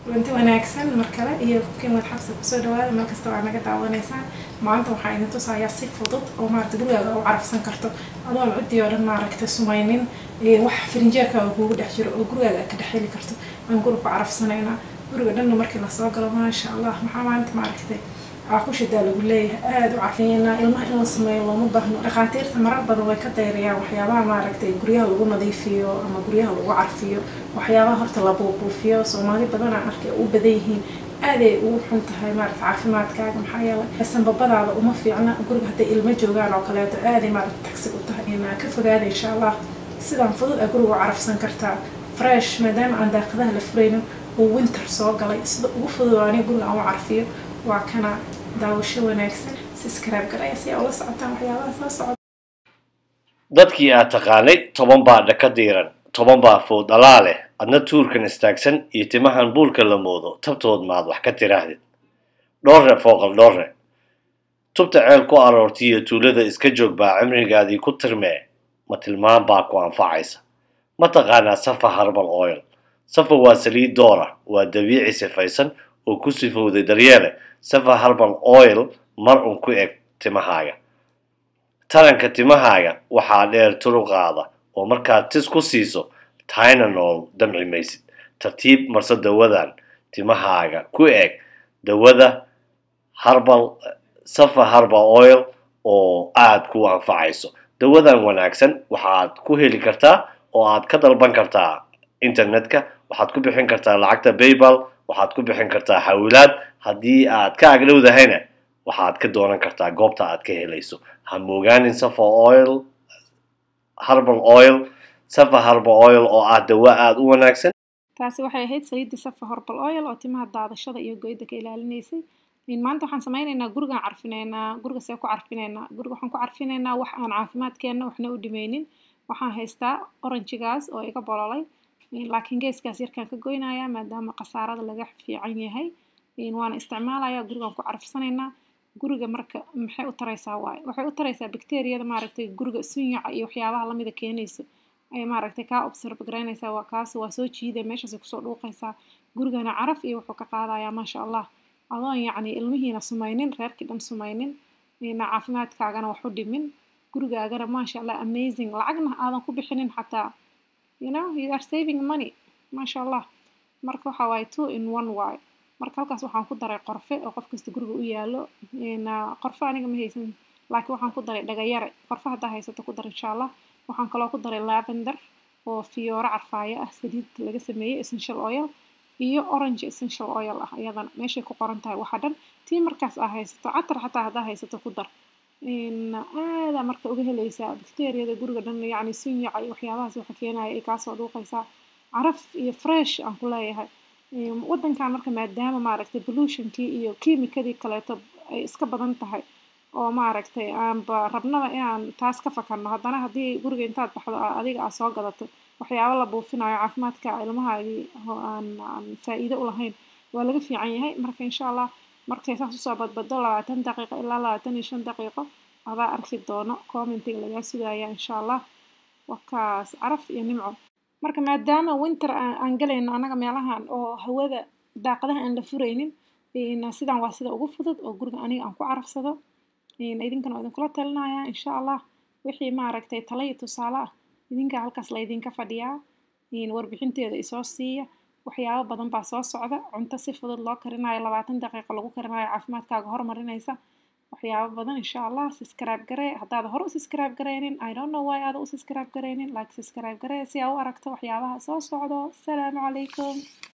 runti wanaagsan mar kale iyo kukiimad xabsi kusoo dhawaada meel kasta waa naga daawanaysaan maanta waxaa idin tusayaa si fudud oo maarata gurigaaga u carafsan karto adoon cudii oo dhan maaragta sumaynin wax firinjeerkaaga kuugu dhex jiro oo gurigaaga aad ka dhex heli karto aan guri ku carafsanaynaa guriga dhanna markii lasoo galo maasha allah maxaa maanta maaragtay caakushadaa lagu leeyahay aada u cafiyanaa ilmaha in la sameeyo looma baahno dhakhaatiirta marar badan way ka dayrayaan waxyaabaha maaragtay guryaha lagu nadiifiyo ama guryaha lagu carfiyo waxyaabaha horta la buubuufiyo soomaali badanaa arkay u badan yihiin aaday ugu xun tahay maarata caafimaadkaaga maxaa yeelay sanbabadaada uma fiicna guriga hadday ilmo joogaan oo kaleeto aaday maarata tagsig u tahay inaa ka fogaada insha allah sidaan fudud aa guriga u carafsan kartaa fresh maadaama aan daaqadaha la furaynin uu winter soo galay sida ugu fudud aniga guriga aan u carfiyo waa kana daawasho wanaagsan subscribe garaya si aa ula socotaan waxyaabaha soo socda dadkii aad taqaanay toban baa dhaka diiran toban baa food dhalaa leh adna tuurkan istaagsan iyo timahan buulka la moodo tabtood maad wax ka tiraahdid dhoorre fooqal dhoorre tubta ceel ku aroortiiyo tuulada iska joog baa cimrigaadii ku tirmee ma tilmaan baa ku anfacaysa ma taqaanaa safa harbal oil safa waa saliid doora waa dabiici sifaysan oo ku sifowday daryeele safa harbal oil mar un ku eg timahaaga taranka timahaaga waxaa dheer turuqaada oo markaad tis ku siiso tynanool damci maysid tartiib marso dawadan timahaaga ku eg dawada harbal safa harbal oil oo aada ku anfacayso dawadan wanaagsan waxaad ku heli kartaa oo aad ka dalban kartaa internetka waxaad ku bixin kartaa lacagta baybal waxaad ku bixin kartaa xawilaad haddii aad ka agdhowdahayna waxaad ka doonan kartaa goobta aad ka helayso ha moogaanin safa oil harbal oil safa harbal oil oo ah dawa aada u wanaagsan taasi waxay ahayd saliidda safa horbal oil oo timaha daadashada iyo goyda ka ilaalinaysay maanta waxaan sameynaynaa gurigaan carfinaynaa guriga see ku carfinaynaa guriga waxaan ku carfinaynaa wax aan caafimaadkeenna waxna u dhimeynin waxaan haystaa oranjigaas oo iga bololay laakiin geeskaas yarkaan ka goynayaa maadaama khasaarada laga fiican yahay waana isticmaalayaa gurigaan ku carfsanaynaa guriga marka maxay u taraysaa waaye waxay u taraysaa bacteriyada maaragtay guriga sunyaca iyo waxyaabaha lamida keenayso ayay maaragtay kaa observe garaynaysaa waa kaas waa soo jiida meeshaasay kusoo dhuuqaysaa gurigana caraf iyo wuxuu ka qaadayaa maasha allah adoon yacni ilmihiina sumaynin reerkii dhan sumaynin caafimaadkaagana wax u dhimin gurigaagana maasha allah amazing lacagna aadan ku bixinin xataa you know you are saving money maasha allah marka waxa waaye two in one waaye marka halkaas waxaan ku daray qorfe oo qof kasta guriga u yaalo qorfe aniga ma haysan laakiin waxaan ku daray dhagayare qorfe haddaa haysato ku dar insha allah waxaan kaloo ku daray lavender oo fiyooro carfaayo ah saliid laga sameeyey essential oil iyo orange essential oil ah iyadana meeshay ku qoran tahay waxa dhan tii markaas aa haysato catar xataa haddaa haysato ku dar aadaa marka uga helaysaa bacteriyada guriga dhan yacni sunyaca iyo waxyaabahaas waxa keenaya ay kaasoo dhuuqaysaa caraf iyo fresh aan ku leeyahay waddankan marka maadaama maaragtay pollutionkii iyo kiimikadii kaleeto ay iska badan tahay oo maaragtay aanba rabnaba inaan taas ka fakarno haddana haddii guriga intaad baxdo adiga aa soo gadato waxyaabo la buufinayo caafimaadka ilmahaagii oo aan aan faa'iido u lahayn waa laga fiican yahay marka insha allah markay saas usoo badbado labaatan daqiiqo ilaa labaatan iyo shan daqiiqo adaa arki doono commentiga lagaa sugaya insha allah wakaas caraf iyo nimco marka maadaama winter aan galayno annaga meelahan oo hawada daaqadaha aan la furaynin sidan waa sida ugu fudud oo guriga aniga aan ku carafsado idinkana waa idinkula talinaya insha allah wixii maaragtay tala iyo tusaale ah idinka halkaas laydinka fadhiyaa warbixinteeda isoo siiya waxyaabo badan baa soo socda cunto si fudud loo karinayo labaatan daqiiqo lagu karinayo caafimaadkaaga horumarinaysa waxyaabo badan insha allah subscribe garee haddaad hore u subscribe gareynin i don't know why aada u subscribe gareynin like subscribe garee si aa u aragto waxyaabaha soo socdo asalaamu calaykum